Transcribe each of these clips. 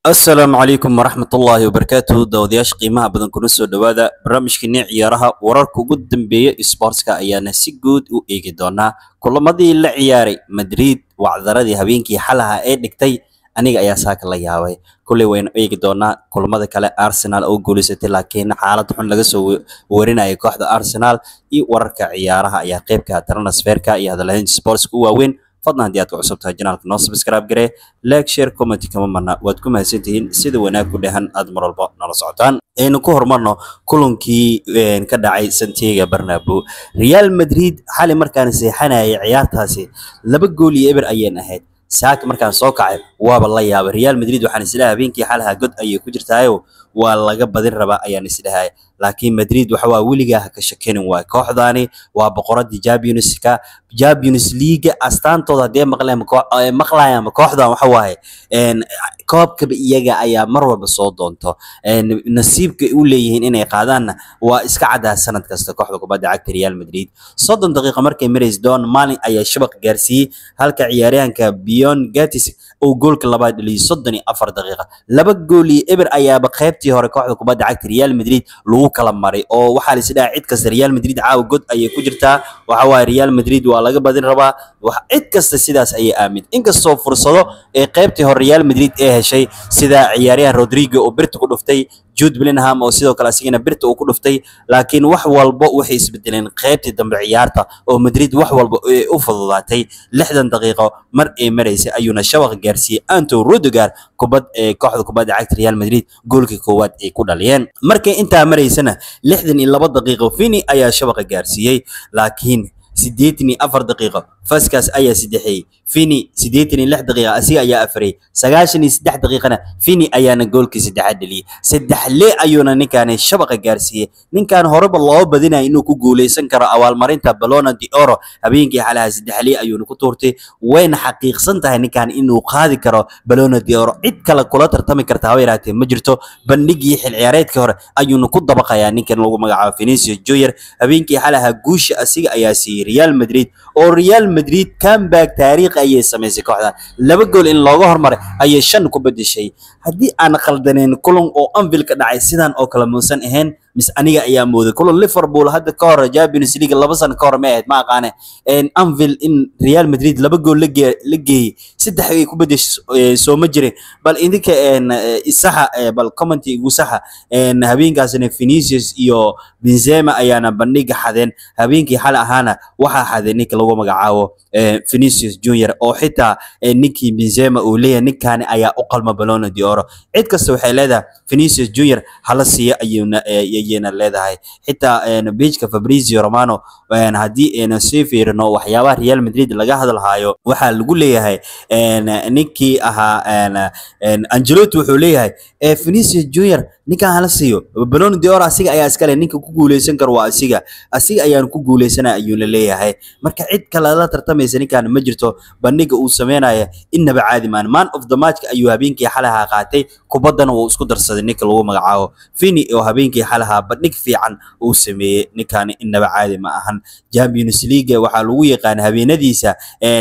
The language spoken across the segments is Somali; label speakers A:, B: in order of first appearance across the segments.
A: asalaamu calaykum waraxmatullaahi wabarakaatuhu daawadayaasha qiimaha badan kuna soo dhowaada barnaamijkeenii ciyaaraha wararka ugu dambeeya isboortska ayaana si guud u eegi doonaa kulamadii la ciyaaray madrid wacdaradii habeenkii xalaha ee dhigtay aniga ayaa saaka la yaabay kulley waynu eegi doonaa kulamada kale arsenal oo guulaysatay laakiin xaalad xun laga soo warinaya kooxda arsenal iyo wararka ciyaaraha ayaa qeybka transferka iyo hadalhaynta sportska u waaweyn fadlan haddii aad ku cusub tahay janaalka noo subscribe garee like share comment kama marna waad ku mahadsantihiin sida wanaag ku dhehan aad mar walba nala socotaan aynu ku horumarno kulankii ka dhacay santiago bernabo real madrid xali markaan seexanayay ciyaartaasi laba gool iyo eber ayeen ahayd saaka markaan soo kacay waaba la yaabay real madrid waxaan isleeyahay habeenkii xalaha god ayay ku jirtaayo waa laga badin rabaa ayaan isdhahay laakiin madrid waxa waa weligaa ha ka shakenin waay kooxdaani waa boqoradii championska champions league astaantooda haddii maqleen maqlayaan kooxdan waxa waaye koobkaba iyaga ayaa mar walba soo doonto nasiibka u leeyihiin inay qaadaanna waa iska caddaa sanad kasta kooxda kubadda cagta real madrid soddon daqiiqa markay marays doon maalin ayaa shabaq gaarsiiyey halka ciyaaryahanka bion gatis uu goolka labaad dhaliyay soddon iyo afar daqiiqa laba gool iyo eber ayaaba qaybtii hore kooxda kubadda cagta real madrid lagu kala maray oo waxaa la isdhaha cid kasta real madrid caawa god ayay ku jirtaa waxa waaye real madrid waa laga badin rabaa cid kasta sidaas ayay aamin inkastoo fursado ee qaybtii hore real madrid ee heshay sida ciyaaryahan rodrigo oo birta ku dhuftay jude bellingham oo sidoo kale asigana birta uu ku dhuftay laakiin wax walba waxay isbedeleen qaybtii dambe ciyaarta oo madrid wax walba ay u fududaatay lixdan daqiiqo mar ay maraysay ayuuna shabaq gaarsiiyey anto rudiger kubad ee kooxda kubadda cagta real madrid goolkii koowaad ay ku dhaliyeen markay intaa maraysana lixdan iyo laba daqiiqo fini ayaa shabaqa gaarsiiyey laakiin siddeetan iyo afar daqiiqo faskaas ayaa saddexeeyey fini siddeetan iyo lix daqiiqa asiga ayaa afarey sagaashan iyo saddex daqiiqana fini ayaana goolkii saddexaad dheliyey saddex le ayuuna ninkaani shabaqa gaarsiiyey ninkan horeba loo badinaya inuu ku guuleysan karo abaalmarinta balona de oro habeenkii xalaha saddex le ayuuna ku tuurtay wayna xaqiiqsan tahay ninkan inuu qaadi karo balona de oro cid kale kula tartami karta haba yaraatee ma jirto bandhigii xil ciyaareedka hore ayuuna ku dabaqayaa ninkan lagu magacaabo Vinicius Junior habeenkii xalaha guusha asiga ayaa siiyey Real Madrid oo Real Madrid comeback taariikh ayay samaysay kooxda laba gool in looga hormaray ayay shan ku bedeshay haddii aan khaldaneen kulan oo Anfield ka dhacay sidan oo kale muusan ahayn mis aniga ayaa mooday kulan Liverpool hadda ka hor Champions League laba sano ka hor ma ahayd ma aqaane in Anfield in Real Madrid laba gool la geeyay saddex ay ku bedeshay soo ma jirin bal idinka isaxa bal comment igu saxa habeenkaasna Vinicius iyo Benzema ayaana bandhiga xadeen habeenkii xal ahaana waxaa xaday ninka lagu magacaabo Vinicius Junior oo xitaa ninkii Benzema uu leeyahay ninkaani ayaa u qalma Ballon d'Or cid kasta waxay leedahay Vinicius Junior hala siiyo ayuuna ayayna leedahay xitaa pageka Fabrizio Romano haddii aynu sii fiirino waxyaabaha Real Madrid laga hadalhayo waxaa lagu leeyahay ninkii ahaa Ancelotti wuxuu leeyahay Vinicius Junior ninkan hala siiyo Ballon d'Or asiga ayaa iskale ninka ku guuleysan karo waa asiga asiga ayaan ku guuleysana ayuuna leeyahay marka cid kale la tartamaysa ninkan ma jirto bandhiga uu sameynaya innaba caadi maan man of the match ayuu habeenkii xalaha qaatay kubaddana uu isku darsaday ninka lagu magacaabo Vini oo habeenkii xalaha bandhig fiican uu sameeyey ninkan innaba caadi ma ahan Champions League waxaa lagu yaqaan habeenadiisa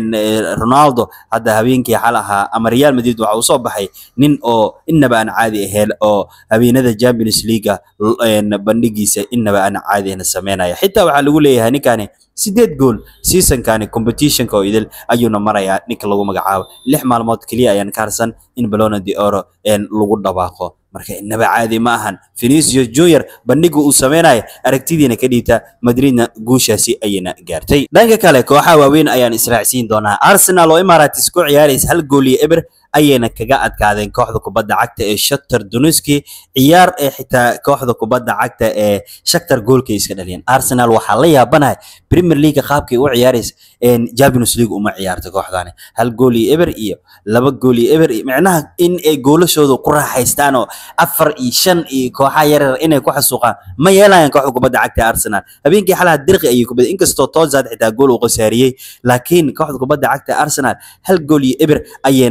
A: Ronaldo hadda habeenkii xalaha ama Real Madrid waxa uu soo baxay nin oo innaba aan caadi ahayn oo habeenada Champions League bandhigiisa innaba aan caadi ahayn sameynaya xitaa waxaa lagu leeyahay ninkani sideed gool seasonkani competitionka oo idil ayuuna marayaa ninka lagu magacaabo lix maalmood keliya ayaan ka harsan in Ballon d'Or lagu dhawaaqo marka innaba caadi ma ahan Vinicius Junior bandhiga uu sameynayo aragtidiina ka dhiibta Madridna guushaasi ayayna gaartay dhanka kale kooxaha waaweyn ayaan israacsiin doonaa Arsenal oo Emirates ku ciyaaraysa hal gool iyo eber ayayna kaga adkaadeen kooxda kubadda cagta ee Shakhtar Donetsk ciyaar ee xitaa kooxda kubadda cagta ee Shakhtar goolka iska dhaliyeen Arsenal waxaa la yaabanahay Premier League qaabkay u ciyaaraysa een Champions League uma ciyaarto kooxdani hal gool iyo eber iyo laba gool iyo eber macnaha in ay goolashooda ku raaxaystaan oo afar iyo shan iyo kooxaha yaryar inay ku xasuuqaan ma yeelayaan kooxda kubadda cagta Arsenal habeenkii xalaha dirqi ayay ku baday inkastoo Tozzard xitaa gool uu qasaariyay laakiin kooxda kubadda cagta Arsenal hal gool iyo eber ayayna ku adka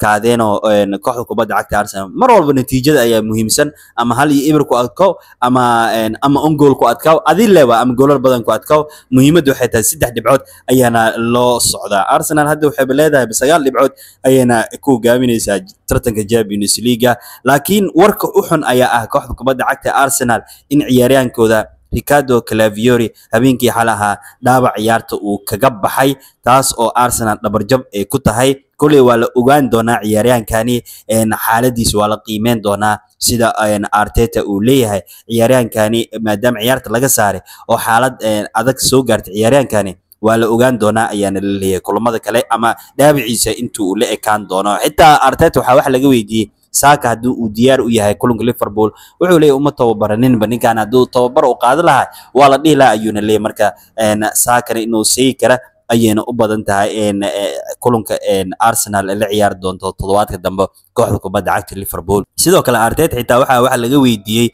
A: adkaadeen oo kooxda kubadda cagta arsenal mar walba natiijada ayaa muhiimsan ama hal iyo ibir ku adkow ama ama on gool ku adkaaw adi lewa ama goolar badan ku adkaaw muhiimadda waxay tahay saddex dhibcood ayaana loo socdaa arsenal hadda waxayba leedahay sagaal dhibcood ayayna ku hogaaminaysaa tartanka champions leaga laakiin warka u xun ayaa ah kooxda kubadda cagta arsenal in ciyaaryaankooda ricardo calaviori habeenkii xal ahaa dhaawac ciyaarta uu kaga baxay taas oo arsenal dhabarjab ay ku tahay koley waa la ogaan doonaa ciyaaryaankani xaaladiisa waa la qiimeyn doonaa sida arteta uu leeyahay ciyaaryaankani maadaama ciyaarta laga saaray oo xaalad adag soo gaartay ciyaaryaankani waa la ogaan doonaa ayaana la leeyahay kulamada kale ama dhaabiciisa intuu la ekaan doono xitaa arteta waxaa wax laga weydiiyey saaka haddii uu diyaar u yahay kulanka liverpool wuxuu leeyahy uma tababaraninba ninkan hadduu tababar u qaadi lahaa waa la dhihi lahaa ayuuna leeyahy marka saakana inuu seegi kara ayayna u badan tahay kulanka arsenal la ciyaari doonto toddobaadka dambe kooxda kubadda cagta liverpool sidoo kale arteta xitaa waxaa waxa laga weydiiyey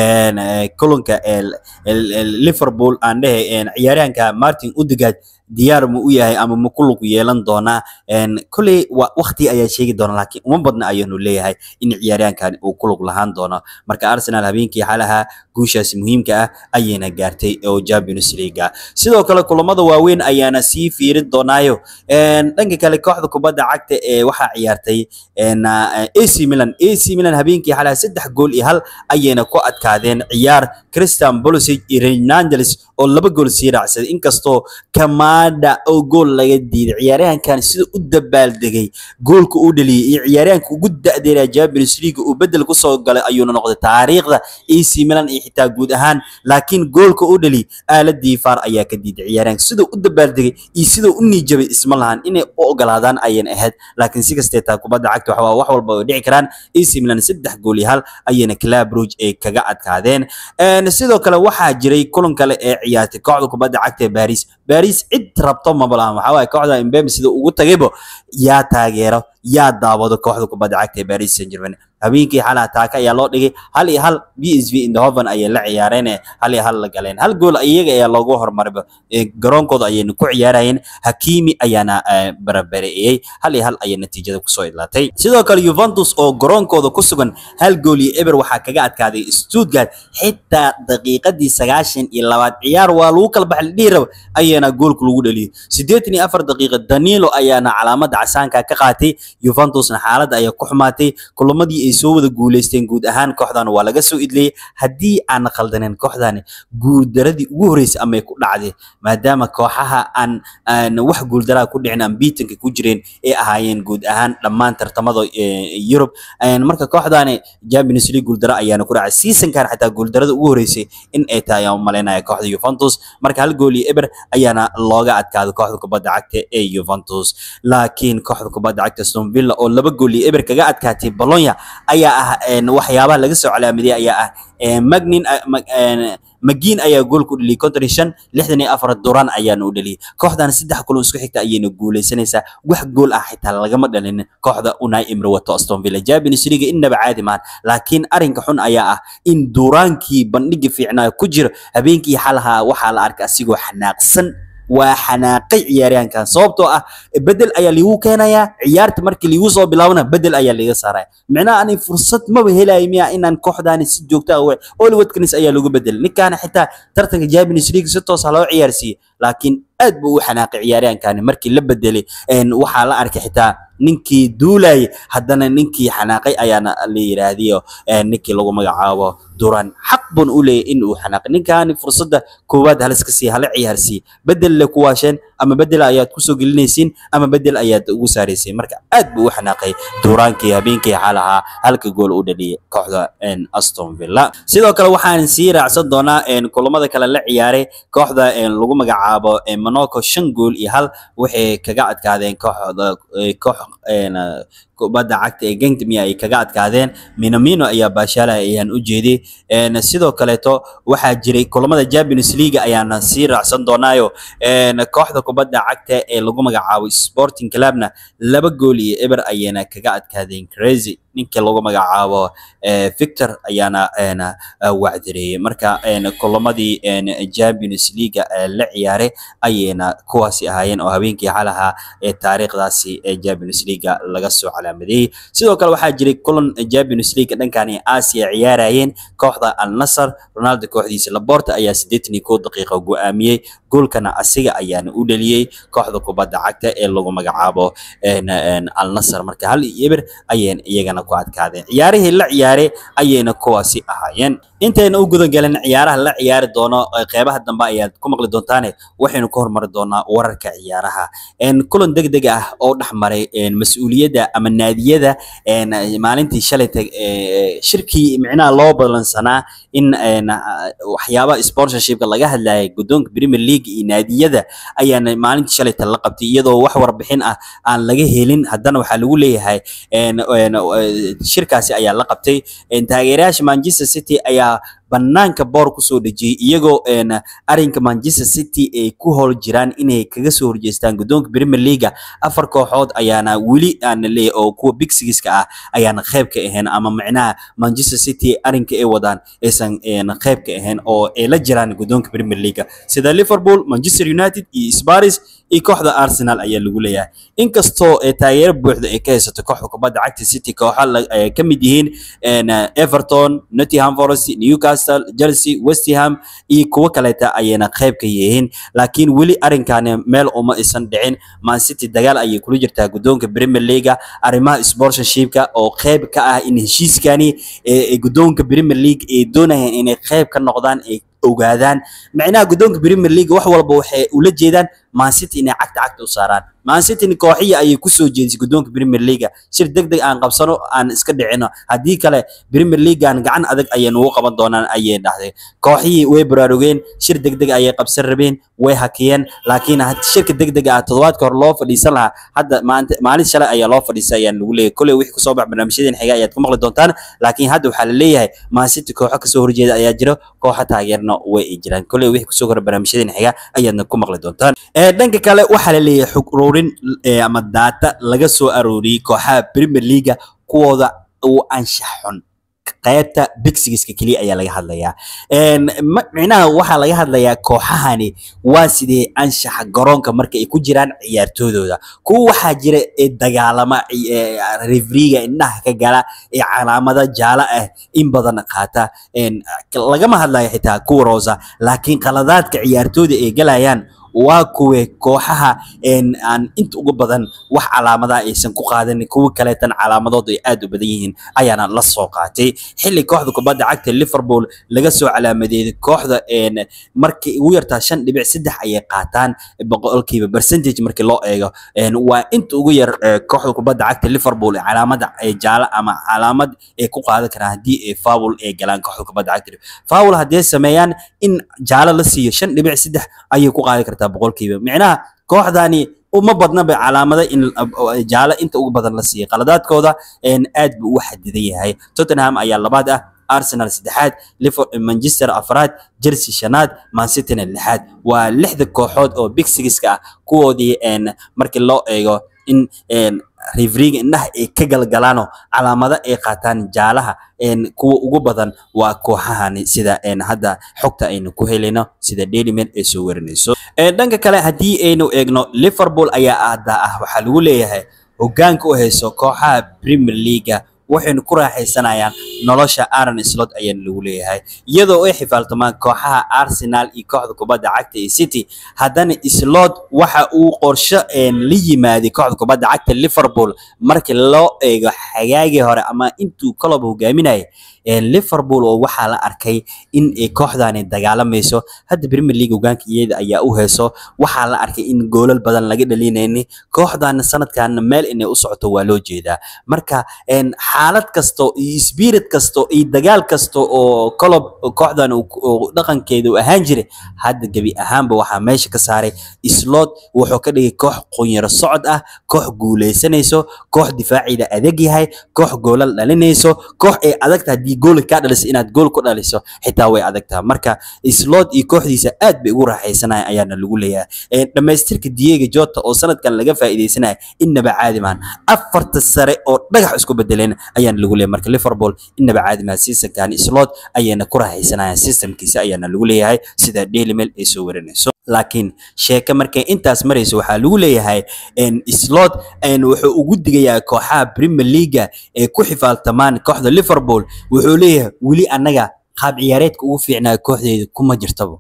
A: kulanka liverpool aan dhehe ciyaaryahanka martin udegaard diyaar ma u yahay ama ma ku lug yeelan doonaa kolley wakti ayaa sheegi doona laakiin uma badna ayaanu leeyahay in ciyaaryahankan uu ku lug lahaan doono marka arsenal habeenkii xalaha guushaasi muhiimka ah ayayna gaartay oo champions league sidoo kale kulamada waaweyn ayaana sii fiirin doonaayo dhanka kale kooxda kubadda cagta ee waxaa ciyaartay ac milan ac milan habeenkii xalaha saddex gool iyo hal ayayna ku adkaadeen ciyaar christian bolosic iyo renangeles oo laba gool sii raacsaday inkastoo kamada oo gool laga diiday ciyaaryahankan sida u dabaaldegay goolka uu dhaliyey iyo ciyaaryahanka ugu da'deeraa champions league uu bedel kusoo galay ayuuna noqday taariikhda ac milan iyo xitaa guud ahaan laakiin goolka uu dhaliyey aaladii faar ayaa ka diiday ciyaaryahanka siduu u dabaaldegay iyo siduu u niijabay isma lahan inay u ogolaadaan ayayna ahayd laakiin si kastee taa kubadda cagta waxaa wax walba ay dhici karaan ac milan saddex gool iyo hal ayayna club rouge ay kaga adkaadeen sidoo kale waxaa jiray kulan kale ee ciyaartay kooxda kubadda cagta ee baris baris cid rabto maba lahan waxaa waaye kooxda imbembe sida ugu tagaybo yaa taageero yaa daawado kooxda kubadda cagta ee baris saint germain habeenkii xalaha taaka ayaa loo dhigay hal iyo hal b s v indhoven ayay la ciyaareen hal iyo hal la galeen hal gool iyaga ayaa loogu horumarba garoonkooda ayayna ku ciyaarayeen hakimi ayaana barabareeyey hal iyo hal ayay natiijada kusoo idlaatay sidoo kale juventus oo garoonkooda ku sugan hal gool iyo eber waxaa kaga adkaaday stuttgart xitaa daqiiqadii sagaashan iyo labaad ciyaar waa lagu kala baxay dhihi raba ayaana goolka lagu dhaliyey siddeetan iyo afar daqiiqa danilo ayaana calaamada casaanka ka qaatay juventusna xaaladda ayaa ku xumaatay kulamadii ay soo wada guuleysteen guud ahaan kooxdan waa laga soo idleeyey haddii aan khaldaneyn kooxdani guuldaradii ugu horreysay amay ku dhacday maadaama kooxaha aan aan wax guuldaraa ku dhicin aan biitanka ku jireen ay ahaayeen guud ahaan dhammaan tartamada yurub marka kooxdani champions league guuldara ayaana ku dhacay seasonkan xataa guuldarada ugu horreysay in ay tahay ayaan umalaynaya kooxda juventus marka hal gool iyo eber ayaana looga adkaaday kooxda kubadda cagta ee juventus laakiin kooxda kubadda cagta aston villa oo laba gool iyo eber kaga adkaatay bologna ayaa ah waxyaabaha laga soo calaamadiyay ayaa ah magnin magiin ayaa gool ku dhaliyay konton iyo shan lixdan iyo afar duran ayaana u dhaliyay kooxdan saddex kulan isku xigta ayayna guuleysanaysaa wax gool ah xitaa lagama dhalinin kooxda unai imre wato aston villa champions league innaba caadi maahan laakiin arrinka xun ayaa ah in duraankii bandhigi fiicnaa ku jira habeenkii xalaha waxaa la arkay asigoo xanaaqsan waa xanaaqay ciyaaryahankan sababtoo ah bedel ayaa liigu keenayaa ciyaarta markii liigu soo bilaabana bedel ayaa liiga saaraya micnaha ani fursad maba helayo miya inaan kooxdaani si joogta ah oli watkins ayaa lagu bedelay ninkaana xitaa tartanka champions league si toos ah loo ciyaarsiiyey laakiin aad buu u xanaaqay ciyaaryahankani markii la bedelay waxaa la arkay xitaa ninkii duulayay haddana ninkii xanaaqay ayaana la yiraahdiyo ninkii lagu magacaabo duran xaq bun u leeyahy in uu xanaaqay ninkaani fursadda koowaad haliska sii hala ciyaarsiiye bedel le ku waasheen ama bedel ayaad kusoo gelinaysiin ama bedel ayaad ugu saaraysiin marka aad buu u xanaaqay duraankii habeenkii xalahaa halka gool u dhaliyay kooxda aston villa sidoo kale waxaan sii raacsan doonaa kulamada kale la ciyaaray kooxda lagu magacaabo monaco shan gool iyo hal waxay kaga adkaadeen kooxda koox kubadda cagta ee gengtmia ay kaga adkaadeen minamino ayaa baashaalaya ayaan u jeeday sidoo kaleeto waxaa jiray kulamada champions league ayaana sii raacsan doonaayo kooxda kubadda cagta ee lagu magacaabo sporting clubna laba gool iyo eber ayayna kaga adkaadeen crazy ninka lagu magacaabo victor ayaana wacdireeyey marka kulamadii champions league la ciyaaray ayayna kuwaasi ahaayeen oo habeenkii xalaha ee taariikhdaasi champions league laga soo calaamadeeyey sidoo kale waxaa jiray kulan champions league dhankani asia ciyaarayeen kooxda al nasr ronaldo kooxdiisa laborta ayaa siddeetan iyo kow daqiiqa go'aamiyey goolkana asiga ayaana u dheliyey kooxda kubadda cagta ee lagu magacaabo al nasr marka hal iyo eber ayayna iyagana ku adkaadeen ciyaarihii la ciyaaray ayayna kuwaasi ahaayeen intayna u gudan galan ciyaaraha la ciyaari doono qeybaha dambe ayaad ku maqli doontaane waxaynu ka hormari doonaa wararka ciyaaraha kulan deg deg ah oo dhex maray mas-uuliyadda ama naadiyada maalintii shalay shirkii micnaha loo balansanaa in waxyaabaha sponsorshipka laga hadlayay guddoonka premier league iyo naadiyada ayaana maalintii shalayta la qabtay iyadoo wax warbixin ah aan laga helin haddana waxaa lagu leeyahay shirkaasi ayaa la qabtay taageerayaasha manchester city ayaa banaanka boor kusoo dhejiyey iyagoo arinka manchester city ay ku howl jiraan inay kaga soo horjeestaan guddoonka premier leaga afar kooxood ayaana weli aana leeyahay oo kuwa big sigiska ah ayaana qayb ka ahayn ama macnaha manchester city arinka ay wadaan aysan qayb ka ahayn oo ay la jiraan guddoonka premier leaga sida liverpool manchester united iyo sparis iyo kooxda arsenal ayaa lagu leeyahay inkastoo taageero buuxda ay ka haysato kooxda kubadda cagta city kooxa ay ka mid yihiin everton nottingham forest newcastle chelsea west ham iyo kuwo kaleeta ayayna qayb ka yihiin laakiin weli arinkani meel uma isan dhicin man city dagaal ayay kula jirtaa guddoonka premier leaga arrimaha sponsorshipka oo qayb ka ah in heshiiskani guddoonka premier league ay doonayaan inay qayb ka noqdaan ay ogaadaan macnaha guddoonka premier league wax walba waxay ula jeedaan man city inay cagta cagta u saaraan man city kooxiya ayay kusoo jeedisay guddoonka premier leaga shir deg deg aan qabsano aan iska dhicino haddii kale premier leagan gacan adag ayay nugu qaban doonaan ayay dhahday kooxihii way baraarugeen shir deg deg ayay qabsan rabeen way hakiyeen laakiin shirka deg deg ah toddobaadka hore loo fadhiisan lahaa hadda maanta maalin shalay ayaa loo fadhiisay ayaan lagu leeyahay kolley wixii kusoo bax barnaamijyadeen xiga ayaad ku maqli doontaan laakiin hadda waxaa la leeyahay man city kooxo kasoo horjeeda ayaa jiro kooxo taageerna way ay jiraan kolley wixii kusoo kora barnaamijyadeen xiga ayaadna ku maqli doontaan dhanka kale waxaa la leeyahay xog ururin ama daata laga soo arooriyey kooxaha premier leaga kuwooda uu anshax xun qaybta bigsigiska keliya ayaa laga hadlayaa micnaha waxaa laga hadlayaa kooxahani waa sidee anshaxa garoonka marka ay ku jiraan ciyaartoodooda kuwa waxaa jira ee dagaalama refriga indhaha ka gala ee calaamada jaalo ah in badan qaata lagama hadlayo xitaa kuwa roosa laakiin qaladaadka ciyaartooda ay galayaan waa kuwe kooxaha aan inta ugu badan wax calaamadaha aysan ku qaadanin kuwa kaleetan calaamadoodu ay aad u badan yihiin ayaana la soo qaatay xilli kooxda kubadda cagta liverpool laga soo calaamadeeyay kooxda markii ugu yartaa shan dhibic saddex ayay qaataan boqolkiiba percentage markii loo eego waa inta ugu yar kooxda kubadda cagta liverpool calaamada jaalo ama calaamad ay ku qaadan karaan haddii ay foul ay galaan kooxda kubadda cagta foul haddii ay sameeyaan in jaalo la siiyo shan dhibic saddex ayay ku qaadi kartaa boqolkiiba micnaha kooxdani uma badnaba calaamada in jaalo inta ugu badan la siiyay qaladaadkooda aad buu u xadidan yahay tottenham ayaa labaad ah arsenal saddexaad manchester afraad chelsea shanaad mancityna lixaad waa lixda kooxood oo big sigiska ah kuwoodii markii loo eego in rifriga indhaha ay ka galgalaano calaamado ay qaataan jaalaha kuwa ugu badan waa kooxahani sida hadda xogta aynu ku helayno sida daily mail ay soo warinayso dhanka kale haddii aynu eegno liverpool ayaa aada ah waxaa lagu leeyahay hogaanka u hayso kooxaha premier leaga waxaynu ku raaxaysanayaan nolosha aaron slot ayaana lagu leeyahay iyadoo ay xifaaltamaan kooxaha arsenal iyo kooxda kubadda cagta ee city haddana slot waxa uu qorsho la yimaaday kooxda kubadda cagta liverpool markii loo eego xagaagii hore ama intuu kolob hogaaminayay liverpool oo waxaa la arkay in ay kooxdani dagaalamayso hadda premier league hogaanka iyada ayaa u heeso waxaa la arkay in goolal badan laga dhalinayni kooxdana sanadkan meel inay u socoto waa loo jeedaa marka xaalad kasto iyo spirit kasto iyo dagaal kasto oo colob kooxdan dhaqankeeda u ahaan jiray hadda gebi ahaanba waxaa meesha ka saaray slot wuxuu ka dhigay koox qunyaro socod ah koox guuleysanayso koox difaaciida adag yahay koox goolal dhalinayso koox ay adagta haddii gool kaa dhaliso inaad gool ku dhaliso xitaa way adagtaa marka slot iyo kooxdiisa aad bay ugu raaxaysanaya ayaana lagu leeyahay dhammaystirka diego jota oo sanadkan laga faa'iidaysanaya innaba caadi maan afarta sare oo dhagax isku bedeleen ayaana lagu leeyahay marka liverpool inaba caadi maha seasonkan slot ayayna ku raaxaysanayaan systemkiisa ayaana lagu leeyahay sida daily mail ay soo warinayso laakiin sheeke markay intaas marayso waxaa lagu leeyahay slot wuxuu ugu digayaa kooxaha premier leaga ee ku xifaaltamaan kooxda liverpool wuxuu leeyahay weli annaga qaab ciyaareedka ugu fiicnaa kooxdeeda kuma jirtaba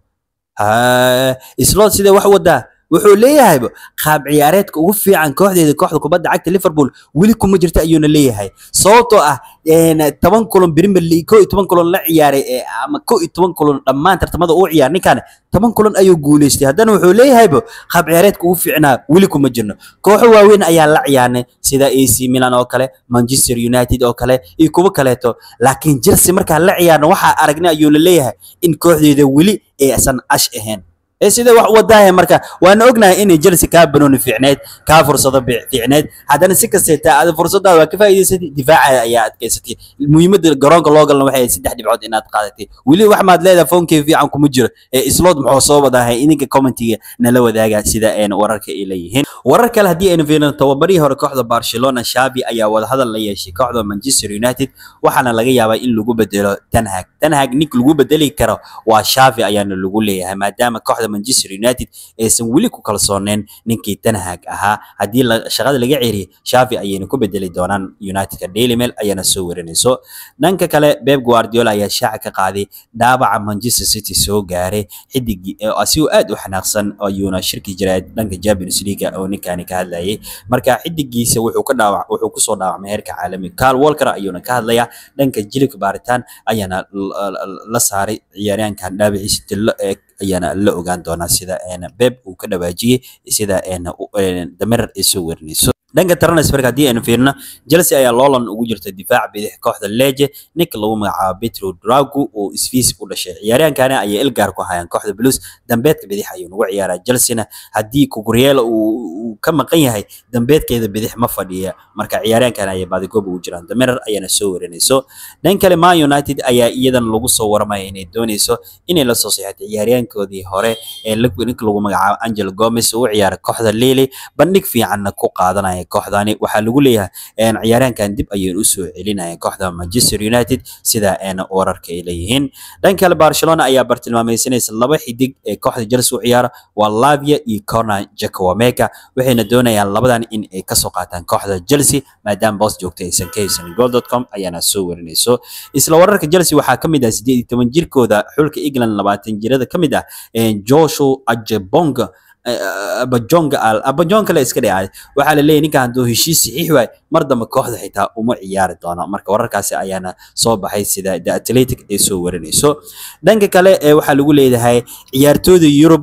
A: slot sidee wax wadaa wuxuu leeyahayba qaab ciyaareedka ugu fiican kooxdeeda kooxda kubadda cagta liverpool weli kuma jirta ayuuna leeyahay sababtoo ah toban kulan premier league ko iyo toban kulan la ciyaaray ama ko iyo toban kulan dhammaan tartamada uu ciyaar ninkan toban kulan ayuu guuleystay haddana wuxuu leeyahayba qaab ciyaareedka ugu fiicnaa weli kuma jirno kooxo waaweyn ayaa la ciyaarnay sida ac milan oo kale manchester united oo kale iyo kuwo kaleeto laakiin chelsea markaan la ciyaarno waxaa aragnay ayuuna leeyahay in kooxdeeda weli aysan ash ahayn ee sida wax wadaahe marka waana ognahay inay Chelsea ka banooni fiicneed ka fursado fiicneed haddana si kastee aad fursadaada waa ka faa'iidaysatay difaaca ayaa adkaysatay muhiimadda garoonka loo galna waxay saddex dhibcood inaad qaadatay weli wax maad leedahay foonkee fiican kuma jiro ee slot muxuu soo wadahay idinka commentiga nala wadaaga sida een wararka ay leeyihiin warar kale haddii aynu fiirino tababarihii hore kooxda Barcelona Xavi ayaa wadahadal la yeeshay kooxda Manchester United waxaana laga yaabaa in lagu bedelo Ten Hag Ten Hag nin lagu bedeli karo waa Xavi ayaana lagu leeyahay maadaama kooxda Manchester United aysan weli ku kalsooneen ninkii Ten Hag ahaa haddii shaqada laga ceeriyo Xavi ayayna ku bedeli doonaan United-ka Daily Mail ayaana soo warinayso dhanka kale Pep Guardiola ayaa shaaca ka qaaday dhaawaca Manchester City soo gaaray xidigii asigoo aad u xanaaqsan ayuuna shirki jiray dhanka Champions League oo ninkani ka hadlayay marka xidigiisa wuxuu ka dhaawac wuxuu ku soo dhaawacmay heerka caalami Carl Walker ayuuna ka hadlaya dhanka jilibka baaritaan ayaana la saaray ciyaaryahankan dhaawaciisa tilo ee ayaana la ogaan doonaa sida Pep uu ka dhawaajiyay sida dameer ay soo warinayso dhanka transferka haddii aynu fiirino Chelsea ayaa loolan ugu jirta difaac bidix kooxda Lecce ninka lagu magacaabo Petro Drago oo isfiis u dhashay ciyaaryahankani ayay ilgaar ku hayaan kooxda Blues dambeedka bidix ayuu ugu ciyaaraa Chelsea haddii Cucurella uu ka maqan yahay dambeedkeeda bidix ma fadhiya marka ciyaaryahankan ayay baadigoob ugu jiraan dameer ayaana soo warinayso dhan kale Man United ayaa iyadan lagu soo waramaya inay doonayso inay la soo saxiixato ciyaaryahankoodii hore ee ninka lagu magacaabo Angel Gomez oo u ciyaara kooxda Lille bandhig fiicanna ku qaadanaya kooxdani waxaa lagu leeyahay ciyaaryahankan dib ayay u soo celinayaan kooxda Manchester United sida wararka ay leeyihiin dhan kale Barcelona ayaa bartilmaamaysanaysa laba xidig ee kooxda Chelsea u ciyaara waa Lavia iyo Conor Chukwuemeka waxayna doonayaan labadan in ay ka soo qaataan kooxda Chelsea maadaama boos joogta aysan ka haysan goal.com ayaana soo warinayso isla wararka Chelsea waxaa ka mid ah 18 jirkooda xulka England 20 jirada ka mid ah Joshua Ajebonga abajonga al abajonga la iska dhacay waxaa la leeyahay ninkan hadduu heshiis saxiix waay mar dambe kooxda xitaa uma ciyaari doono marka wararkaasi ayaana soo baxay sida the athletic ay soo warinayso dhanka kale waxaa lagu leeyahay ciyaartooyda yurub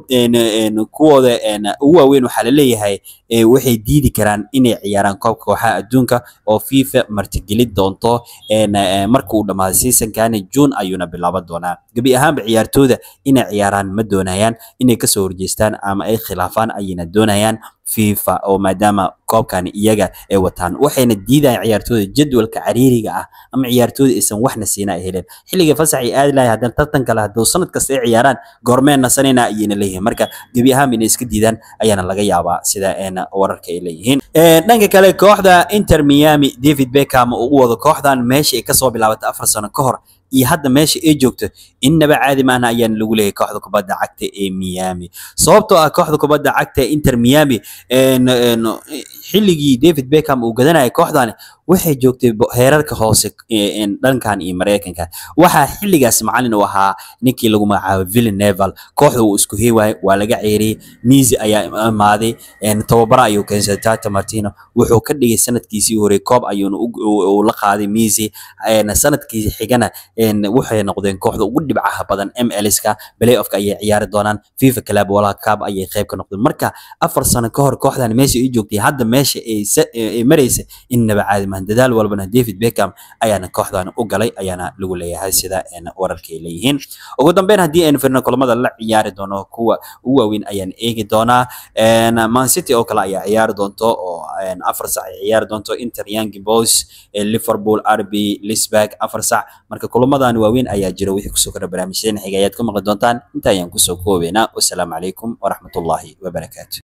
A: kuwooda ugu waaweyn waxaa la leeyahay waxay diidi karaan inay ciyaaraan koobka kooxaha adduunka oo FIFA martigeli doonto marka uu dhamaado seasonkani June ayuuna bilaaban doonaa gabi ahaanba ciyaartooyda inay ciyaaraan ma doonayaan inay kasoo horjeestaan ama ay khilaafaan ayayna doonayaan FIFA oo maadaama koobkan iyaga ay wataan waxayna diidayaan ciyaartooyda jadwalka cariiriga ah ama ciyaartooyda aysan waxna siina ay heleen xilliga fasax ay aadi lahayn haddana tartan kale hadduu sanad kasta ay ciyaaraan goormeen nasanayna ayayna leeyihiin marka gebi ahaan inay iska diidaan ayaana laga yaabaa sida wararka ay leeyihiin dhanka kale kooxda Inter Miami David Beckham uu wado kooxdan meesha ay kasoo bilaabatay afar sano ka hor iyo hadda meesha ay joogto innaba caadi maahna ayaana lagu leeyahay kooxda kubadda cagta ee Miami sababtoo ah kooxda kubadda cagta ee Inter Miami xilligii David Beckham uu gadanayay kooxdani waxay joogtay heerarka hoose dhankan iyo Mareykanka waxaa xilligaas macallin u ahaa ninkii lagu magacaabo Villanova kooxda uu isku heewaay waa laga ceeriyay Messi ayaa imaaday tababara ayuu keensaday Tata Martino wuxuu ka dhigay sanadkiisii hore koob ayuuna u la qaaday Messi sanadkii xigana waxay noqdeen kooxda ugu dhibcaha badan MLS-ka playoff-ka ayay ciyaari doonaan FIFA Club World Cup ayay qayb ka noqdeen marka afar sano ka hor kooxdan meesha ay joogtay hadda meesha ay maraysa innaba caadi maahan dadaal walbana David Beckham ayaana kooxdan u galay ayaana lagu leeyahay sida wararkay leeyihiin ugu dambeyn haddii aynu firno kulamada la ciyaari doono kuwa ugu waaweyn ayaan eegi doonaa Man City oo kale ayaa ciyaari doonto oo afar sac ay ciyaari doonto Inter Young Boys Liverpool RB Leipzig afar sac marka kulamadan waaweyn ayaa jira wixii kusoo kordha barnaamijyadeen xiga ayaad ka maqli doontaan inta ayaan kusoo koobeynaa wasalaamu calaykum waraxmatullaahi wabarakaatu